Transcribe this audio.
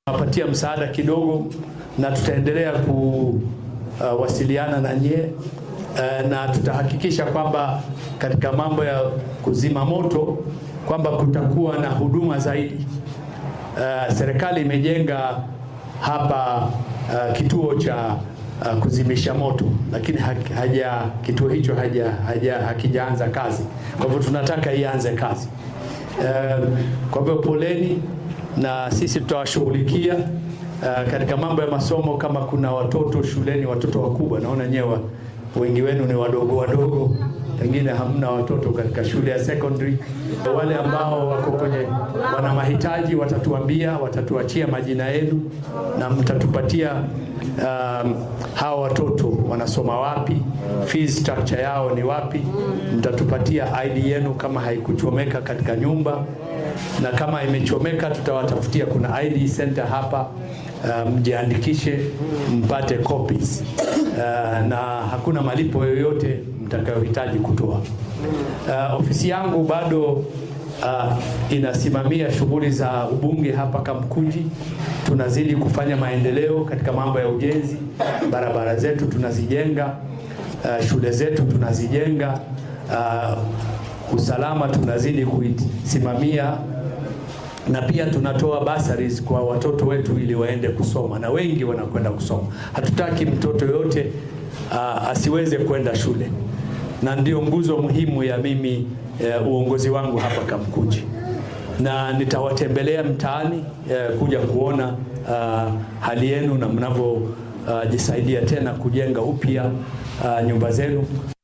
tunawapatia msaada kidogo, na tutaendelea kuwasiliana na nyie uh, na tutahakikisha kwamba katika mambo ya kuzima moto kwamba kutakuwa na huduma zaidi. Uh, serikali imejenga hapa uh, kituo cha uh, kuzimisha moto lakini haja, kituo hicho haja, haja, hakijaanza kazi. Kwa hivyo tunataka ianze kazi. Uh, kwa hivyo poleni, na sisi tutawashughulikia uh, katika mambo ya masomo. Kama kuna watoto shuleni, watoto wakubwa, naona nyewe wengi wenu ni wadogo wadogo, pengine hamna watoto katika shule ya secondary. Wale ambao wako kwenye wana mahitaji watatuambia, watatuachia majina yenu na mtatupatia um, hawa watoto wanasoma wapi, fees structure yao ni wapi, mtatupatia ID yenu kama haikuchomeka katika nyumba, na kama imechomeka tutawatafutia. Kuna ID center hapa, mjiandikishe, um, mpate copies uh, na hakuna malipo yoyote mtakayohitaji kutoa. Uh, ofisi yangu bado uh, inasimamia shughuli za ubunge hapa Kamkunji. Tunazidi kufanya maendeleo katika mambo ya ujenzi, barabara zetu tunazijenga, uh, shule zetu tunazijenga, uh, usalama tunazidi kuisimamia na pia tunatoa bursaries kwa watoto wetu ili waende kusoma, na wengi wanakwenda kusoma. Hatutaki mtoto yote uh, asiweze kwenda shule, na ndio nguzo muhimu ya mimi uh, uongozi wangu hapa Kamkunji, na nitawatembelea mtaani uh, kuja kuona uh, hali yenu na mnavyojisaidia uh, tena kujenga upya uh, nyumba zenu.